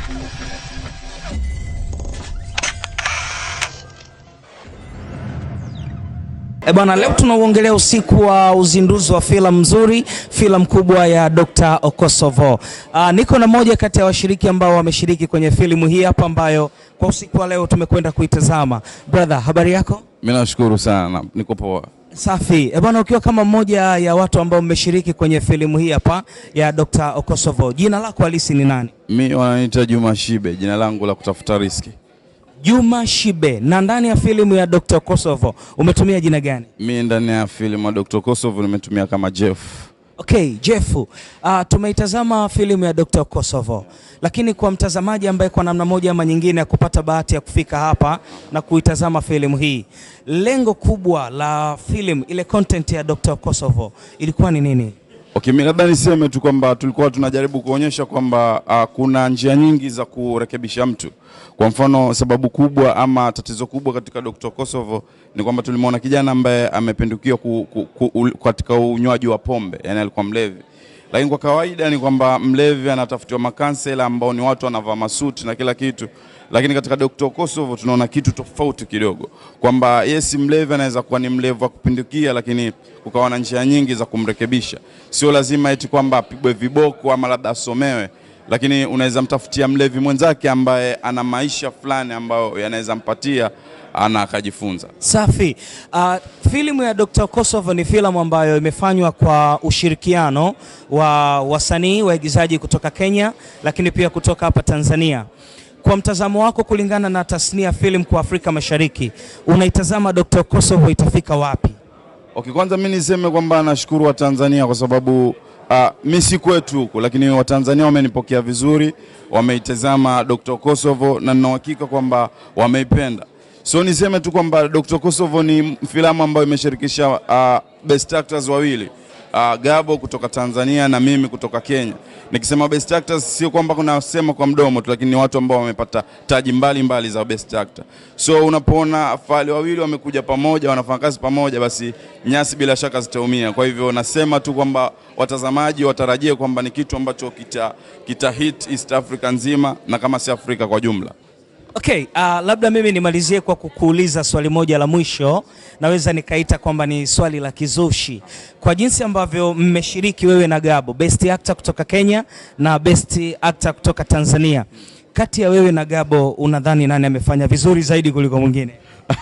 E bwana, leo tunauongelea usiku wa uzinduzi wa filamu nzuri, filamu kubwa ya Dr. Okosovo. Uh, niko na moja kati ya washiriki ambao wameshiriki kwenye filamu hii hapa ambayo kwa usiku wa leo tumekwenda kuitazama. Brother, habari yako? Mimi nashukuru sana, niko poa. Safi. E bwana, ukiwa kama mmoja ya watu ambao mmeshiriki kwenye filamu hii hapa ya Dr. Okosovo, jina lako halisi ni nani? Mi wananiita Juma Shibe, jina langu la kutafuta riski. Juma Shibe. Na ndani ya filamu ya Dr. Kosovo umetumia jina gani? Mi ndani ya filamu ya Dr. Kosovo nimetumia kama Jeff. Okay, Jeff, uh, tumeitazama filamu ya Dr. Kosovo, lakini kwa mtazamaji ambaye kwa namna moja ama nyingine kupata bahati ya kufika hapa na kuitazama filamu hii, lengo kubwa la filamu ile content ya Dr. Kosovo ilikuwa ni nini? Okay, mi labda niseme tu kwamba tulikuwa tunajaribu kuonyesha kwamba uh, kuna njia nyingi za kurekebisha mtu. Kwa mfano, sababu kubwa ama tatizo kubwa katika Dr. Kosovo ni kwamba tulimwona kijana ambaye amepindukia ku, ku, ku, katika unywaji wa pombe, yani alikuwa mlevi. Lakini kwa kawaida ni kwamba mlevi anatafutiwa makansela ambao ni watu wanavaa masuti na kila kitu, lakini katika Dr. Kosovo tunaona kitu tofauti kidogo, kwamba yes, mlevi anaweza kuwa ni mlevi wa kupindukia, lakini kukawa na njia nyingi za kumrekebisha. Sio lazima eti kwamba apigwe viboko ama labda asomewe, lakini unaweza mtafutia mlevi mwenzake ambaye ana maisha fulani ambayo yanaweza mpatia ana akajifunza. Safi. Uh, filamu ya Dr. Kosovo ni filamu ambayo imefanywa kwa ushirikiano wa wasanii waigizaji kutoka Kenya, lakini pia kutoka hapa Tanzania. Kwa mtazamo wako, kulingana na tasnia ya filamu kwa Afrika Mashariki, unaitazama Dr. Kosovo itafika wapi? Okay, kwanza mi niseme kwamba nashukuru Watanzania kwa sababu uh, mi si kwetu huku, lakini Watanzania wamenipokea vizuri, wameitazama Dr. Kosovo na nina uhakika kwamba wameipenda. So niseme tu kwamba Dr. Kosovo ni filamu ambayo imeshirikisha uh, best actors wawili uh, Gabo kutoka Tanzania na mimi kutoka Kenya. Nikisema best actors sio kwamba kunasema kwa mdomo tu, lakini ni watu ambao wamepata taji mbalimbali mbali za best actor. So unapoona fahali wawili wamekuja pamoja, wanafanya kazi pamoja, basi nyasi bila shaka zitaumia. Kwa hivyo nasema tu kwamba watazamaji watarajie kwamba ni kitu ambacho kita, kita hit East Africa nzima na kama si Afrika kwa jumla. Okay, uh, labda mimi nimalizie kwa kukuuliza swali moja la mwisho, naweza nikaita kwamba ni swali la kizushi. Kwa jinsi ambavyo mmeshiriki wewe na Gabo, best actor kutoka Kenya na best actor kutoka Tanzania, kati ya wewe na Gabo unadhani nani amefanya vizuri zaidi kuliko mwingine?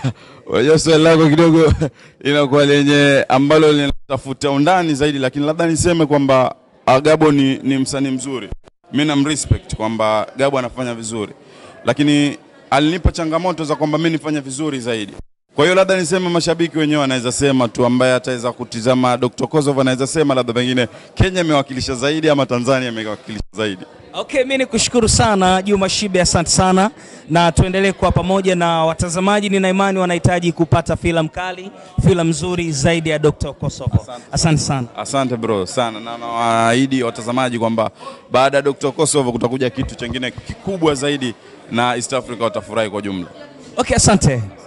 Unajua swali lako kidogo inakuwa lenye ambalo linatafuta undani zaidi, lakini labda niseme kwamba Gabo ni, ni msanii mzuri, mimi namrespect kwamba Gabo anafanya vizuri lakini alinipa changamoto za kwamba mimi nifanye vizuri zaidi. Kwa hiyo labda niseme mashabiki wenyewe wanaweza sema tu, ambaye ataweza kutizama Dr. Kosovo anaweza sema labda pengine Kenya imewakilisha zaidi ama Tanzania imewakilisha zaidi. Okay, mimi nikushukuru sana Juma Shibe, asante sana, na tuendelee kuwa pamoja na watazamaji. Nina imani wanahitaji kupata filamu kali, filamu nzuri zaidi ya Dr. Kosovo. Asante, asante sana. Asante bro sana, na nawaahidi watazamaji kwamba baada ya Dr. Kosovo kutakuja kitu chengine kikubwa zaidi na East Africa watafurahi kwa jumla. Okay, asante.